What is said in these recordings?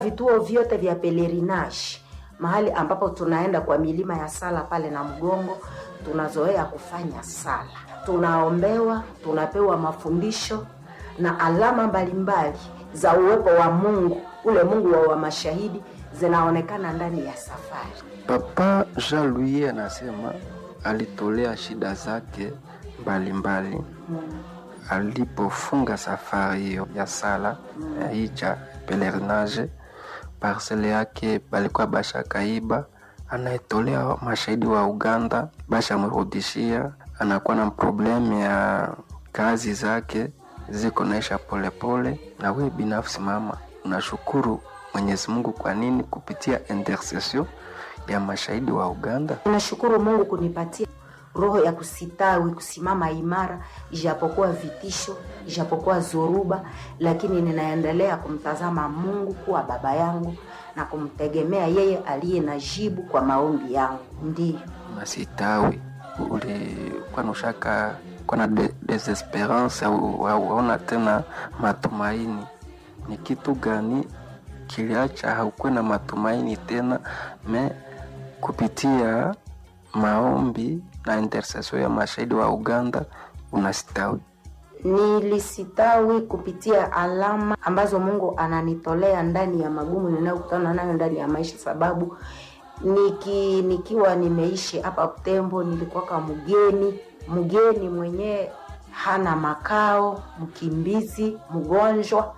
vituo vyote vya pelerinage mahali ambapo tunaenda kwa milima ya sala pale na mgongo tunazoea kufanya sala tunaombewa tunapewa mafundisho na alama mbalimbali za uwepo wa mungu ule mungu wa, wa mashahidi zinaonekana ndani ya safari Papa Jean Louis anasema alitolea shida zake mbalimbali alipofunga safari hiyo ya sala ya hija pelerinage. Parcele yake balikuwa bashakaiba, anaetolea mashahidi wa Uganda bashamrudishia. Anakuwa na problemu ya kazi zake ziko naisha polepole. Na we binafsi mama, unashukuru Mwenyezi Mungu kwa nini? Kupitia intercession ya mashahidi wa Uganda. nashukuru mungu kunipatia roho ya kusitawi kusimama imara ijapokuwa vitisho ijapokuwa zoruba lakini ninaendelea kumtazama mungu kuwa baba yangu na kumtegemea yeye aliye na jibu kwa maombi yangu ndiyo Masitawi ulikuwa nushaka kuwa na de, desesperance au hauona tena matumaini. Ni kitu gani kiliacha haukuwe na matumaini tena? Me kupitia maombi na intercession ya mashahidi wa Uganda unastawi. nilisitawi kupitia alama ambazo mungu ananitolea ndani ya magumu ninayokutana nayo ndani ya maisha sababu niki, nikiwa nimeishi hapa tembo nilikuwaka mgeni mgeni mwenyewe hana makao mkimbizi mgonjwa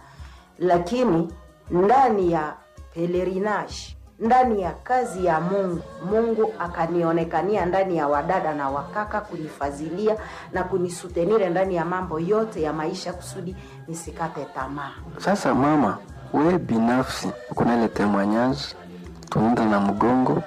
lakini ndani ya pelerinage ndani ya kazi ya mungu mungu akanionekania ndani ya wadada na wakaka kunifadhilia na kunisutenire ndani ya mambo yote ya maisha kusudi nisikate tamaa Sasa mama, we binafsi kuna ile témoignage tunaenda na mgongo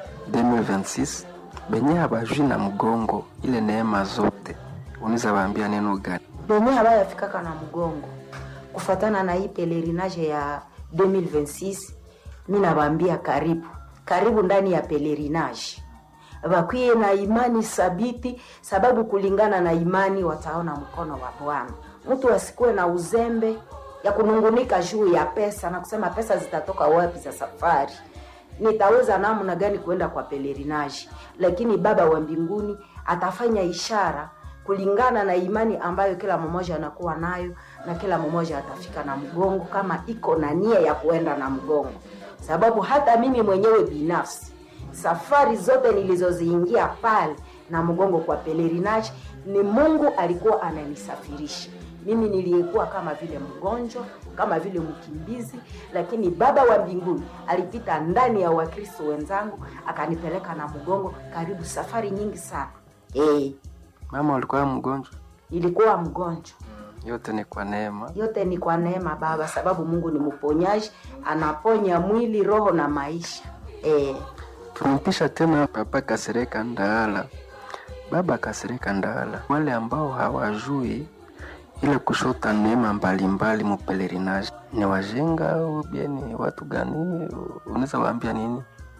2026 benye habajui na mgongo ile neema zote, unaweza waambia neno gani? benye habayafikaka na mgongo kufatana na hii pelerinage ya 2026 mi nawaambia karibu karibu ndani ya pelerinage wakwie na imani sabiti sababu kulingana na imani wataona mkono wa bwana mtu asikuwe na uzembe ya kunungunika juu ya pesa na kusema pesa zitatoka wapi za safari nitaweza namna gani kuenda kwa pelerinage lakini baba wa mbinguni atafanya ishara kulingana na imani ambayo kila mmoja anakuwa nayo na kila mmoja atafika na mgongo kama iko na nia ya kuenda na mgongo sababu hata mimi mwenyewe binafsi safari zote nilizoziingia pale na mgongo kwa pelerinage ni mungu alikuwa ananisafirisha mimi niliyekuwa kama vile mgonjwa kama vile mkimbizi lakini baba wa mbinguni alipita ndani ya wakristo wenzangu akanipeleka na mgongo karibu safari nyingi sana hey, Mama, ulikuwa mgonjwa? nilikuwa mgonjwa Yote ni kwa neema. yote ni kwa neema baba sababu mungu ni mponyaji anaponya mwili roho na maisha eh, Tunampisha tena Papa Kasereka Ndaala. Baba Kasereka Ndaala, wale ambao hawajui ile kushota neema mbalimbali mupelerinage ni wajenga au bien ni watu gani? Unaweza waambia nini?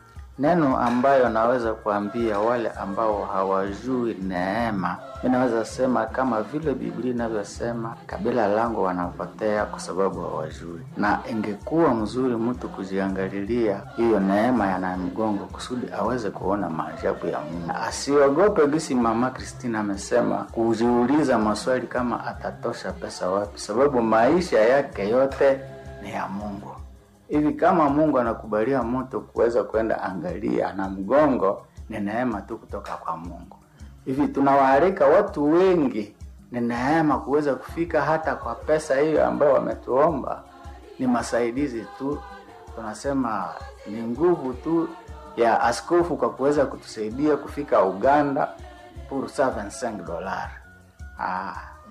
Neno ambayo naweza kuambia wale ambao hawajui neema, mi naweza sema kama vile Biblia inavyosema, kabila langu wanapotea kwa sababu hawajui. Na ingekuwa mzuri mtu kujiangalilia hiyo neema ya mgongo kusudi aweze kuona maajabu ya Mungu, asiogope gisi mama Kristina amesema, kujiuliza maswali kama atatosha pesa wapi, sababu maisha yake yote ni ya Mungu hivi kama Mungu anakubalia mtu kuweza kwenda angalia na mgongo, ni neema tu kutoka kwa Mungu. Hivi tunawaalika watu wengi, ni neema kuweza kufika hata kwa pesa hiyo ambayo wametuomba, ni masaidizi tu. Tunasema ni nguvu tu ya askofu kwa kuweza kutusaidia kufika Uganda pour 75 dollars. Ah,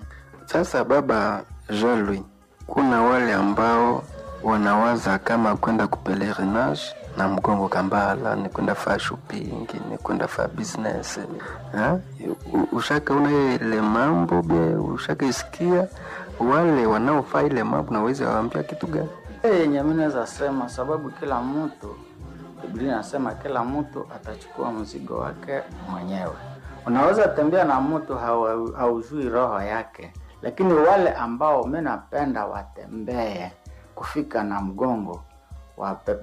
Sasa baba Jean Louis, kuna wale ambao wanawaza kama kwenda kupelerinage na mgongo kambala ni kwenda fa shopping ni kwenda fa business ha? U- ushakaona ile mambo be ushaka isikia wale wanaofaa ile mambo naweza waambia kitu gani yenye mi naweza sema, sababu kila mtu, Biblia inasema kila mtu atachukua mzigo wake mwenyewe. Unaweza tembea na mtu hawa- haujui roho yake, lakini wale ambao mi napenda watembee kufika na mgongo wape-